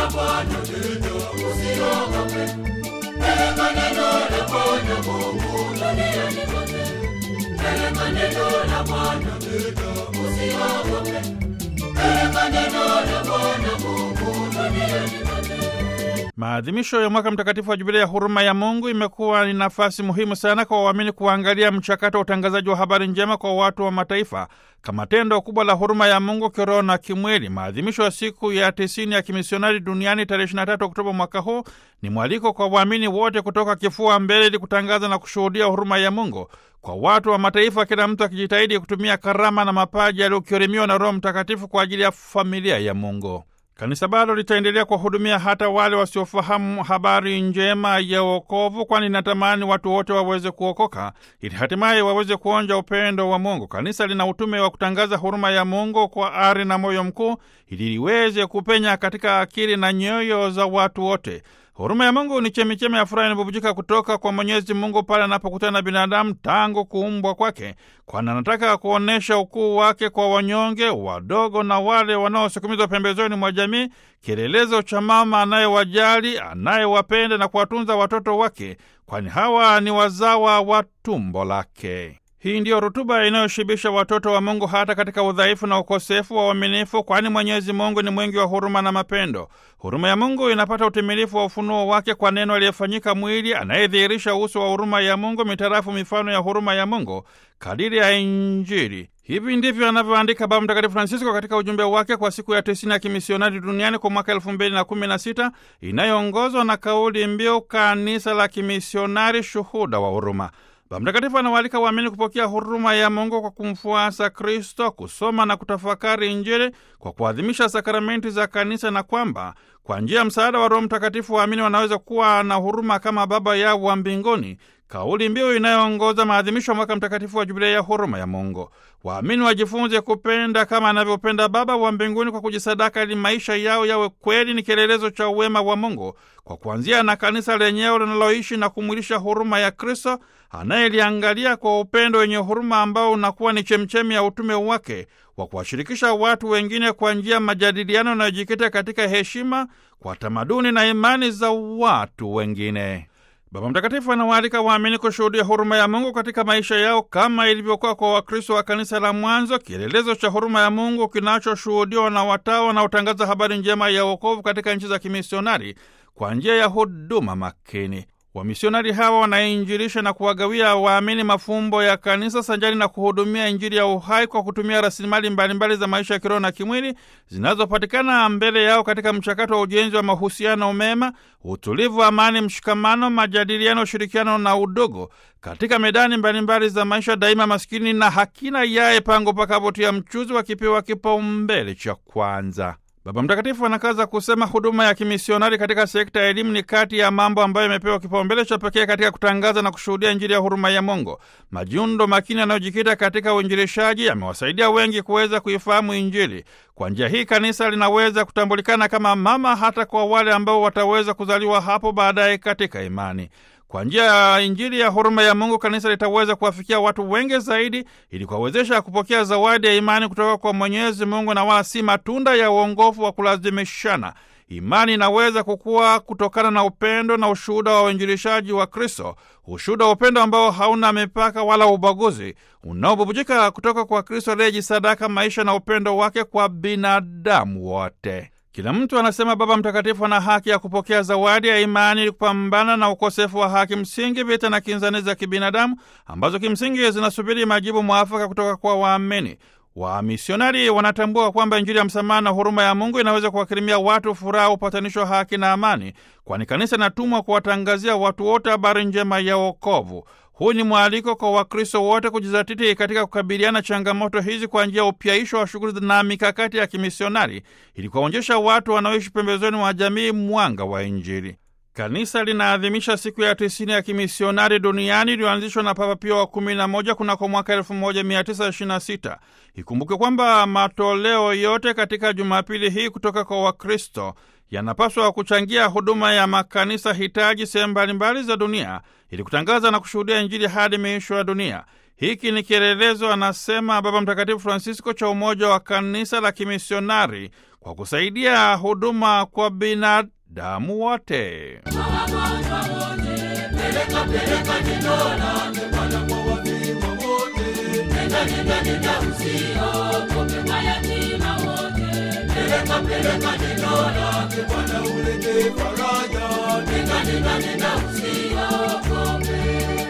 Bwana, usiogope. Peleka neno la Bwana Mungu duniani kote. Peleka neno la Bwana, usiogope. Peleka neno la Bwana Mungu duniani kote. Maadhimisho ya mwaka mtakatifu wa Jubilia ya huruma ya Mungu imekuwa ni nafasi muhimu sana kwa waamini kuangalia mchakato wa utangazaji wa habari njema kwa watu wa mataifa kama tendo kubwa la huruma ya Mungu kiroho na kimwili. Maadhimisho ya siku ya tisini ya kimisionari duniani tarehe 23 Oktoba mwaka huu ni mwaliko kwa waamini wote kutoka kifua mbele ili kutangaza na kushuhudia huruma ya Mungu kwa watu wa mataifa, kila mtu akijitahidi kutumia karama na mapaji aliyokirimiwa na Roho Mtakatifu kwa ajili ya familia ya Mungu. Kanisa bado litaendelea kuwahudumia hata wale wasiofahamu habari njema ya wokovu, kwani natamani watu wote waweze kuokoka ili hatimaye waweze kuonja upendo wa Mungu. Kanisa lina utume wa kutangaza huruma ya Mungu kwa ari na moyo mkuu, ili liweze kupenya katika akili na nyoyo za watu wote. Huruma ya Mungu ni chemichemi ya furaha inabubujika kutoka kwa Mwenyezi Mungu pale anapokutana na binadamu tangu kuumbwa kwake, kwani anataka kuonyesha ukuu wake kwa wanyonge, wadogo na wale wanaosukumizwa pembezoni mwa jamii, kielelezo cha mama anayewajali, anayewapenda na kuwatunza watoto wake, kwani hawa ni wazawa wa tumbo lake. Hii ndiyo rutuba inayoshibisha watoto wa Mungu hata katika udhaifu na ukosefu wa uaminifu, kwani Mwenyezi Mungu ni mwingi wa huruma na mapendo. Huruma ya Mungu inapata utimilifu wa ufunuo wake kwa neno aliyefanyika mwili, anayedhihirisha uso wa huruma ya Mungu mitarafu mifano ya huruma ya Mungu kadiri ya Injili. Hivi ndivyo anavyoandika Baba Mtakatifu Francisco katika ujumbe wake kwa siku ya tisini ya kimisionari duniani kwa mwaka elfu mbili na kumi na sita inayoongozwa na kauli mbiu kanisa la kimisionari, shuhuda wa huruma. Baba Mtakatifu anawaalika waamini kupokea huruma ya Mungu kwa kumfuasa Kristo, kusoma na kutafakari Injili kwa kuadhimisha sakramenti za kanisa, na kwamba kwa njia ya msaada wa Roho Mtakatifu waamini wanaweza kuwa na huruma kama Baba yao wa mbinguni, kauli mbiu inayoongoza maadhimisho ya mwaka mtakatifu wa Jubilia ya huruma ya Mungu. Waamini wajifunze kupenda kama anavyopenda Baba wa mbinguni kwa kujisadaka, ili maisha yao yawe kweli ni kielelezo cha uwema wa Mungu, kwa kuanzia na kanisa lenyewe linaloishi na kumwilisha huruma ya Kristo anayeliangalia kwa upendo wenye huruma ambao unakuwa ni chemchemi ya utume wake wa kuwashirikisha watu wengine kwa njia ya majadiliano yanayojikita katika heshima kwa tamaduni na imani za watu wengine. Baba Mtakatifu anawaalika waamini kushuhudia huruma ya Mungu katika maisha yao kama ilivyokuwa kwa Wakristo wa kanisa la mwanzo, kielelezo cha huruma ya Mungu kinachoshuhudiwa na watawa wanaotangaza habari njema ya wokovu katika nchi za kimisionari kwa njia ya huduma makini. Wamisionari hawa wanainjilisha na kuwagawia waamini mafumbo ya kanisa sanjari na kuhudumia Injili ya uhai kwa kutumia rasilimali mbalimbali za maisha ya kiroho na kimwili zinazopatikana mbele yao katika mchakato wa ujenzi wa mahusiano mema, utulivu, amani, mshikamano, majadiliano, ushirikiano na udogo katika medani mbalimbali za maisha. Daima maskini na hakina yaye pango pakapotia mchuzi wakipewa kipaumbele cha kwanza. Baba Mtakatifu anakaza kusema huduma ya kimisionari katika sekta ya elimu ni kati ya mambo ambayo yamepewa kipaumbele cha pekee katika kutangaza na kushuhudia Injili ya huruma ya Mungu. Majiundo makini yanayojikita katika uinjilishaji yamewasaidia wengi kuweza kuifahamu Injili. Kwa njia hii kanisa linaweza kutambulikana kama mama hata kwa wale ambao wataweza kuzaliwa hapo baadaye katika imani. Kwa njia ya Injili ya huruma ya Mungu kanisa litaweza kuwafikia watu wengi zaidi ili kuwawezesha kupokea zawadi ya imani kutoka kwa Mwenyezi Mungu na wala si matunda ya uongofu wa kulazimishana. Imani inaweza kukua kutokana na upendo na ushuhuda wa uinjilishaji wa Kristo, ushuhuda wa upendo ambao hauna mipaka wala ubaguzi, unaobubujika kutoka kwa Kristo aliyejisadaka maisha na upendo wake kwa binadamu wote. Kila mtu anasema Baba Mtakatifu ana haki ya kupokea zawadi ya imani ili kupambana na ukosefu wa haki msingi, vita na kinzani za kibinadamu ambazo kimsingi zinasubiri majibu mwafaka kutoka kwa waamini. Wamisionari wanatambua kwamba Injili ya msamaha na huruma ya Mungu inaweza kuwakirimia watu furaha, upatanisho, haki na amani, kwani kanisa inatumwa kuwatangazia watu wote habari njema ya wokovu. Huu ni mwaliko kwa Wakristo wote kujizatiti katika kukabiliana changamoto hizi kwa njia ya upyaisho wa shughuli na mikakati ya kimisionari ili kuwaonyesha watu wanaoishi pembezoni mwa jamii mwanga wa Injili. Kanisa linaadhimisha siku ya tisini ya kimisionari duniani iliyoanzishwa na Papa Pio wa kumi na moja kunako mwaka elfu moja mia tisa ishirini na sita. Ikumbuke kwamba matoleo yote katika Jumapili hii kutoka kwa Wakristo yanapaswa kuchangia huduma ya makanisa hitaji sehemu mbalimbali za dunia ili kutangaza na kushuhudia Injili hadi miisho ya dunia. Hiki ni kielelezo, anasema Baba Mtakatifu Francisco, cha umoja wa kanisa la kimisionari kwa kusaidia huduma kwa binadamu wote. Peleka peleka neno lake Bwana kwa wafiwa wote. Nenda nenda nenda usiogope mayatima wote. Peleka peleka neno lake Bwana ulete faraja